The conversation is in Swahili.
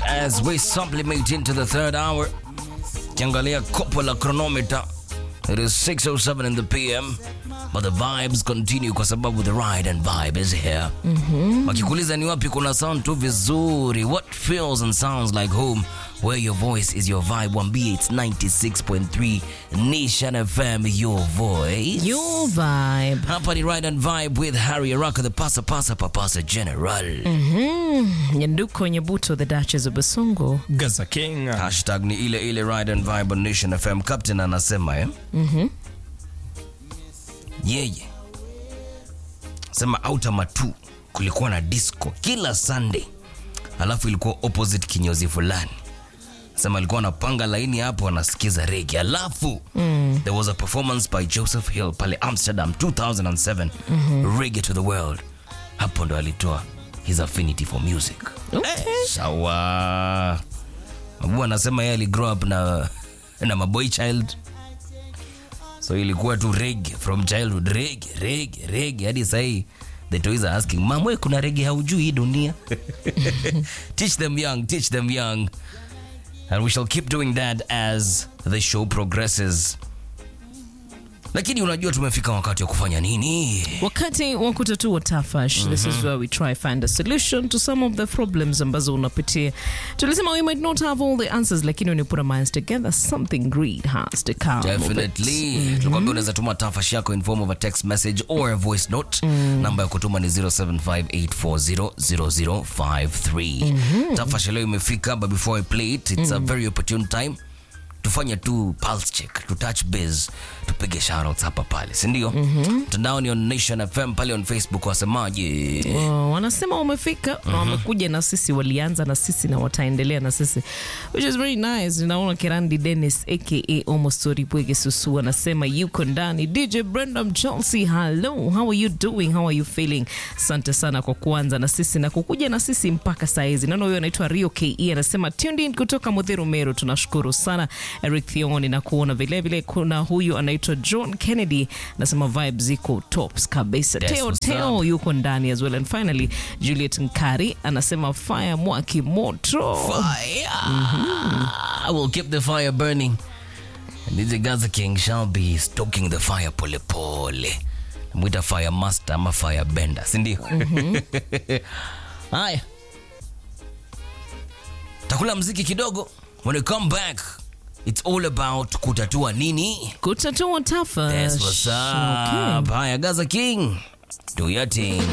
as we supplement into the third hour. Kiangalia kopo la chronometer. It is 6.07 in the PM. But the vibes continue kwa sababu the ride and vibe is here. Wakikuuliza ni wapi kuna sound tu vizuri. What feels and sounds like home where your voice is your vibe. Wambie it's 96.3 Nation FM your voice. Your vibe. Hapa ni Ride and Vibe with Harry Araka, the pasa pasa papasa general. Nyanduko Nyabuto, the Duchess of Basongo. Gaza King. Hashtag ni ile ile Ride and Vibe on Nation FM. Captain anasema eh? Yeye sema auta matu kulikuwa na disco kila Sunday, alafu ilikuwa opposite kinyozi fulani sema alikuwa anapanga laini hapo anasikiza rege alafu there was a performance by joseph hill pale amsterdam 2007 reggae to the world hapo ndo alitoa his affinity for music Okay. sawa mabu anasema yeye aligrow up na, na maboy child so ilikuwa tu rege from childhood rege rege rege hadi sahii the toys are asking mam we kuna rege haujui hii dunia teach them young teach them young and we shall keep doing that as the show progresses lakini unajua tumefika wakati wa kufanya nini wakati wa kutatua tafash this is where we try find a solution to some of the problems ambazo unapitia tulisema we might not have all the answers lakini when you put our minds together something great has to come of it. definitely tukwambia unaweza tuma tafash yako in form of a text message or a voice note namba ya kutuma ni 0758400053 tafash leo imefika but before i play it it's a very opportune time tufanye tu pulse check tu touch base tupige shoutouts hapa pale sindio mtandao ni on nation fm pale on facebook wasemaje Oh, wanasema wamefika na wamekuja na sisi walianza na sisi na wataendelea na sisi which is very nice naona kirandi dennis aka omostori bwege susu anasema yuko ndani dj brendam chelsea hello how are you doing how are you feeling asante sana kwa kuanza na sisi na kukuja na sisi mpaka saizi naona huyo anaitwa rio ke anasema tuned in kutoka mudhiru meru tunashukuru sana eric thioni na kuona vilevile kuna huyu anaitwa john kennedy anasema vibes ziko tops kabisa That's teo what's teo up. yuko ndani as well and finally juliet nkari anasema fire mwaki moto fire i will keep the fire burning and DJ Gaza King shall be stoking the fire pole pole mwita fire master ama fire bender sindio haya takula mziki kidogo when we come back it's all about kutatua nini kutatua tafa That's what's up. haya Gaza King do your thing